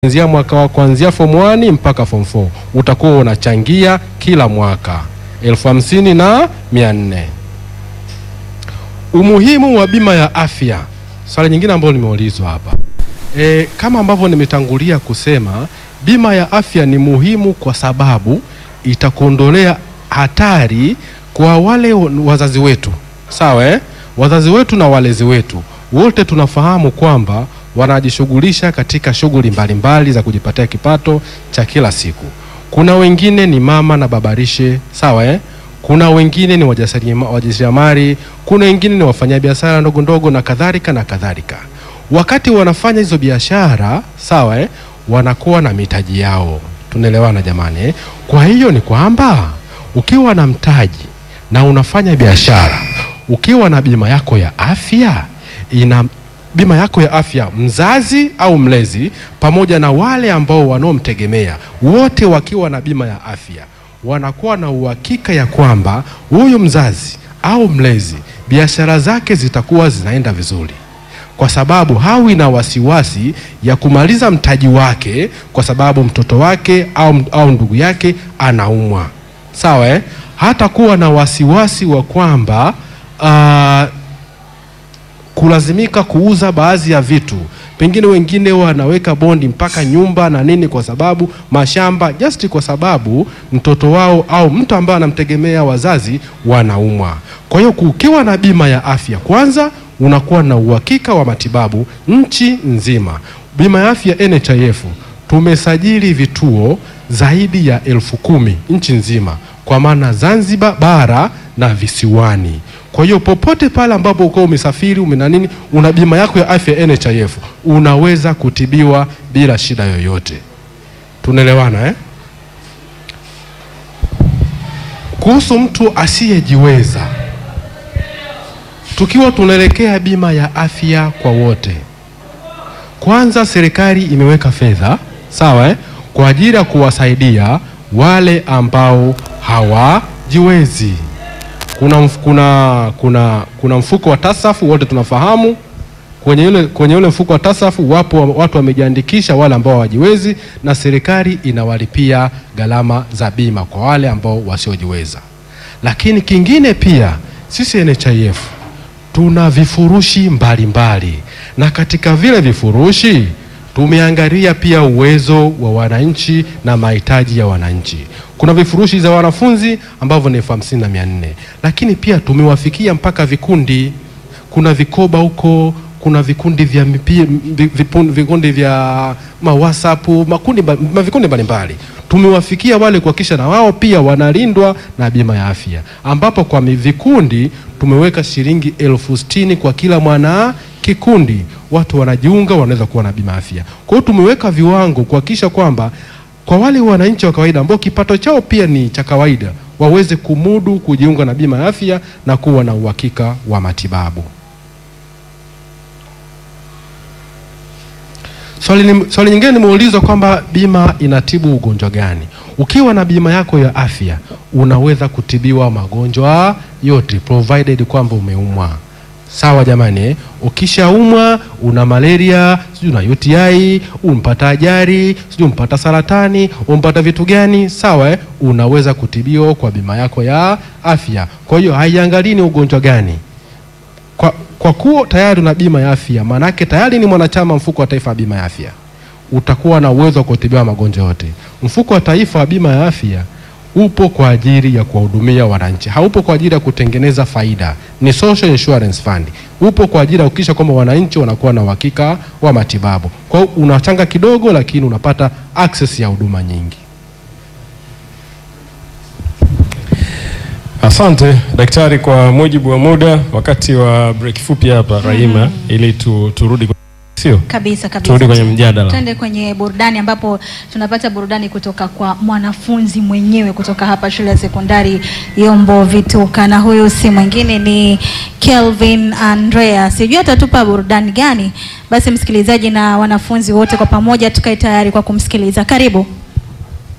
kuanzia mwaka wa kuanzia form 1 mpaka form 4 utakuwa unachangia kila mwaka elfu hamsini na mia nne. Umuhimu wa bima ya afya, swali nyingine ambalo nimeulizwa hapa e, kama ambavyo nimetangulia kusema, bima ya afya ni muhimu kwa sababu itakuondolea hatari kwa wale wazazi wetu, sawa eh? Wazazi wetu na walezi wetu wote tunafahamu kwamba wanajishughulisha katika shughuli mbalimbali za kujipatia kipato cha kila siku. Kuna wengine ni mama na babarishe, sawa eh? Kuna wengine ni wajasiriamali, kuna wengine ni wafanyabiashara ndogo ndogo na kadhalika na kadhalika. Wakati wanafanya hizo biashara, sawa eh? Wanakuwa na mitaji yao, tunaelewana jamani eh? Kwa hiyo ni kwamba ukiwa na mtaji na unafanya biashara, ukiwa na bima yako ya afya ina bima yako ya afya, mzazi au mlezi pamoja na wale ambao wanaomtegemea, wote wakiwa na bima ya afya, wanakuwa na uhakika ya kwamba huyu mzazi au mlezi biashara zake zitakuwa zinaenda vizuri, kwa sababu hawi na wasiwasi ya kumaliza mtaji wake kwa sababu mtoto wake au, au ndugu yake anaumwa, sawa eh? Hata kuwa na wasiwasi wa kwamba uh, kulazimika kuuza baadhi ya vitu, pengine wengine wanaweka bondi mpaka nyumba na nini, kwa sababu mashamba, just kwa sababu mtoto wao au mtu ambaye anamtegemea wazazi wanaumwa. Kwa hiyo kukiwa na bima ya afya, kwanza unakuwa na uhakika wa matibabu nchi nzima. Bima ya afya NHIF tumesajili vituo zaidi ya elfu kumi nchi nzima, kwa maana Zanzibar bara na visiwani. Kwa hiyo popote pale ambapo uko umesafiri umena nini, una bima yako ya afya NHIF, unaweza kutibiwa bila shida yoyote. Tunaelewana eh? Kuhusu mtu asiyejiweza, tukiwa tunaelekea bima ya afya kwa wote, kwanza serikali imeweka fedha sawa eh, kwa ajili ya kuwasaidia wale ambao hawajiwezi. Kuna, kuna, kuna, kuna mfuko wa tasafu wote tunafahamu. Kwenye ule, kwenye ule mfuko wa tasafu wapo watu wamejiandikisha, wale ambao hawajiwezi, na serikali inawalipia gharama za bima kwa wale ambao wasiojiweza. Lakini kingine pia sisi NHIF tuna vifurushi mbalimbali mbali. Na katika vile vifurushi tumeangalia pia uwezo wa wananchi na mahitaji ya wananchi. Kuna vifurushi za wanafunzi ambavyo ni elfu hamsini na mia nne lakini pia tumewafikia mpaka vikundi. Kuna vikoba huko, kuna vikundi vya mipi, vikundi vya mawhatsapp makundi vikundi mbalimbali tumewafikia wale kuhakikisha na wao pia wanalindwa na bima ya afya, ambapo kwa vikundi tumeweka shilingi elfu sitini kwa kila mwana kikundi, watu wanajiunga, wanaweza kuwa na bima afya. Kwa hiyo tumeweka viwango kuhakikisha kwamba kwa wale wananchi wa kawaida ambao kipato chao pia ni cha kawaida waweze kumudu kujiunga na bima ya afya na kuwa na uhakika wa matibabu. Swali, swali nyingine nimeulizwa kwamba bima inatibu ugonjwa gani? Ukiwa na bima yako ya afya unaweza kutibiwa magonjwa yote provided kwamba umeumwa. Sawa jamani eh? Ukishaumwa una malaria, sijui una UTI, umpata ajali, sijui umpata saratani, umpata vitu gani, sawa eh? Unaweza kutibiwa kwa bima yako ya afya. Kwa hiyo haiangalii ni ugonjwa gani. Kwa, kwa kuwa tayari una bima ya afya, maanake tayari ni mwanachama mfuko wa taifa wa bima ya afya, utakuwa na uwezo wa kutibiwa magonjwa yote. Mfuko wa taifa wa bima ya afya upo kwa ajili ya kuwahudumia wananchi, haupo kwa ajili ya kutengeneza faida. Ni social insurance fund, upo kwa ajili ya kuhakikisha kwamba wananchi wanakuwa na uhakika wa matibabu. Kwa hiyo unachanga kidogo, lakini unapata access ya huduma nyingi. Asante daktari, kwa mujibu wa muda, wakati wa break fupi hapa Rahima, ili tu, turudi sio kabisa kabisa, turudi kwenye mjadala. Twende kwenye burudani ambapo tunapata burudani kutoka kwa mwanafunzi mwenyewe kutoka hapa shule ya sekondari Yombo Vituka, na huyu si mwingine ni Kelvin Andrea. Sijui atatupa burudani gani? Basi msikilizaji na wanafunzi wote kwa pamoja tukae tayari kwa kumsikiliza. Karibu.